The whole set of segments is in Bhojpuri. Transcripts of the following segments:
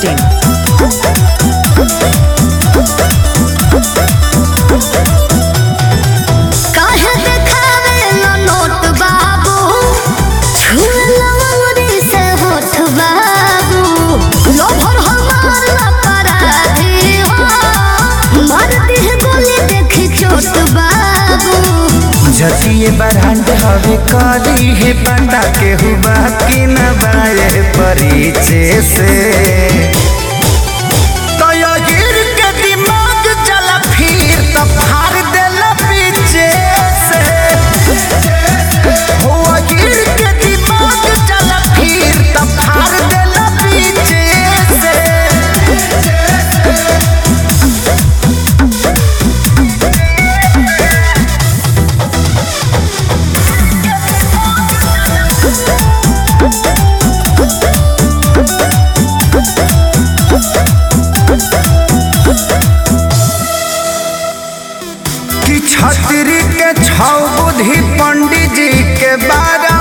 masti.in. काहे देखावेला नोट बाबू छुएला अंगुरी से होठ बाबू लोभर हमार अपराधी हो मार दिह गोली देखी चोट बाबू जतिये बरांड हवे करी है पता के हुआ कि न बाए परिचय से तो यो गिर के दिमाग चला फिर तो फाड़ देला पीछे से हो गिर के दिमाग चला फिर तो फाड़ देला पीछे से कि छतरी के छौ बुद्धि पंडित जी के बारा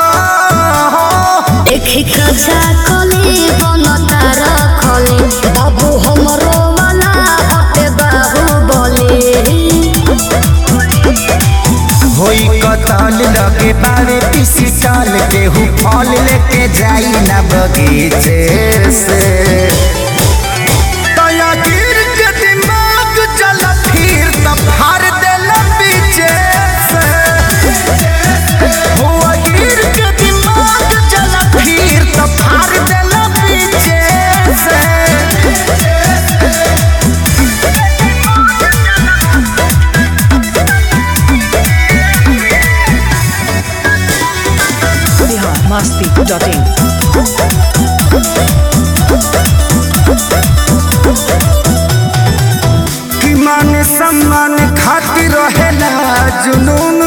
देखी कजा कली बनता रखली बाबू हमरो वाला हटे बाबू बोली होई कतल लगे बारे पीसी टाल के हु फल लेके जाई ना बगीचे से तया गिर के दिमाग चल फिर तब फाड़ देला पीछे से हुआ गिर के दिमाग चल फिर तब फाड़ देला पीछे से Bihar masti.in. कि मान सम्मान खातिर रहेला जुनून